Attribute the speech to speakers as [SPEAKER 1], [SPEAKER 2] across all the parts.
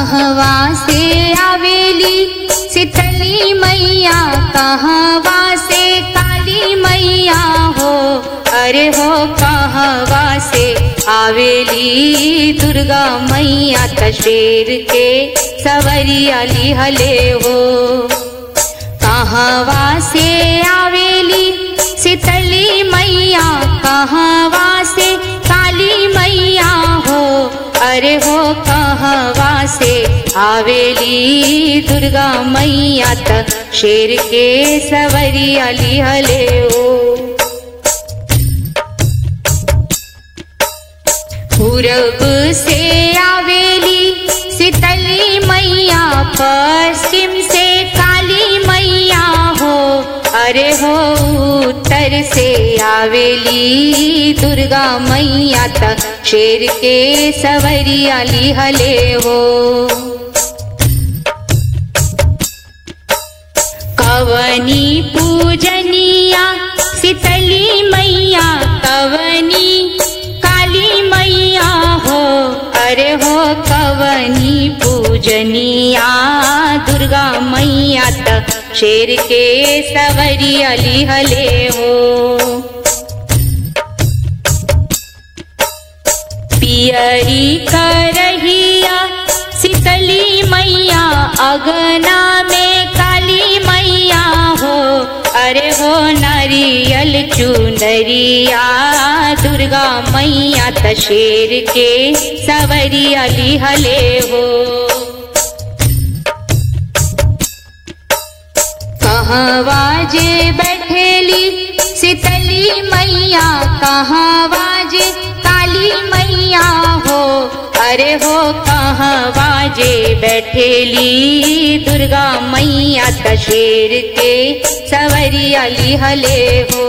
[SPEAKER 1] कहवा से आवेली शीतली मैया कहवा से काली मैया हो अरे हो कहवा से आवेली दुर्गा मैया तशेर के सवरी अली हले हो कहवा से आवेली शीतली मैया कहवा से काली मैया हो अरे हो कहवा से आवेली दुर्गा मैया त शेर के सवरी अली हले हो पूरब से आवेली शीतली मैया पश्चिम से काली मैया हो अरे हो उत्तर से आवेली दुर्गा मैया त शेर के सवरी अली हले हो कवनी पूजनिया शीतली मैया कवनी काली मैया हो अरे हो कवनी पूजनिया दुर्गा मैया त शेर के सवरी अली हले हो पियरी करहिया शीतली मैया अगना में काली मैया हो अरे हो नारियल चुनरिया दुर्गा मैया त शेर के सवरी अली हले हो कहवा जे बैठेली शीतली मैया कहवा जे काली मैया हो अरे हो कहवा जे बैठेली दुर्गा मैया त शेर के सवरी अली हले हो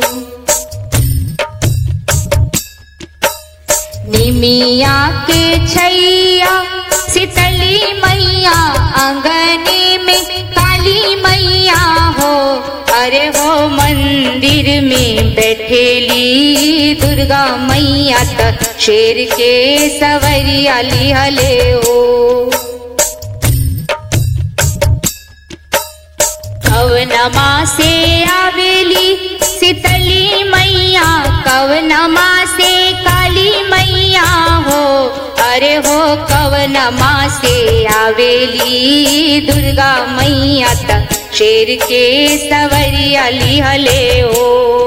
[SPEAKER 1] निमिया के छैया शीतली मैया अंगने में काली मैया हो अरे हो मंदिर में बैठेली दुर्गा मैया त शेर के सवरी अली हले हो कवनमा से आवेली शीतली मैया कवनमा से काली मैया हो अरे हो कवनमा से आवेली दुर्गा मैया त शेर के सवरी अली हले हो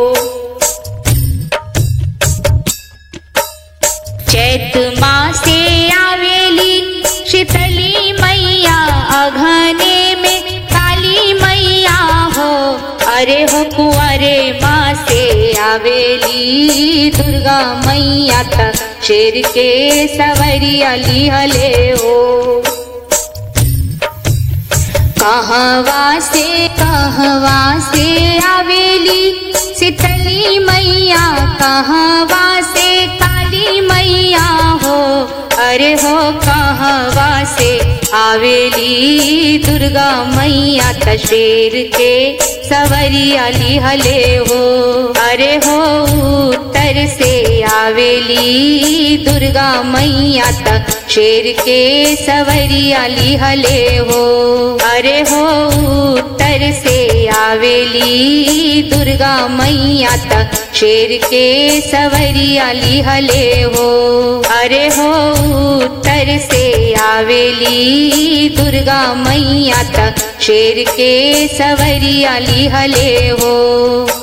[SPEAKER 1] चैत मासे आवेली शीतली मैया अघने में काली मैया हो अरे हो कुंवरे माँ से आवेली दुर्गा मैया त शेर के सवरी अली हले हो कहवा से कहवा से आवेली शीतली मैया कहवा से काली मैया हो अरे हो कहवा से आवेली दुर्गा मैया त शेर के सवरी अली हले हो अरे हो उत्तर से आवेली दुर्गा मैया त शेर के सवरी अली हले हो अरे हो उत्तर से आवेली दुर्गा मैया त शेर के सवरी अली हले हो अरे हो उत्तर से आवेली दुर्गा मैया त शेर के सवरी अली हले हो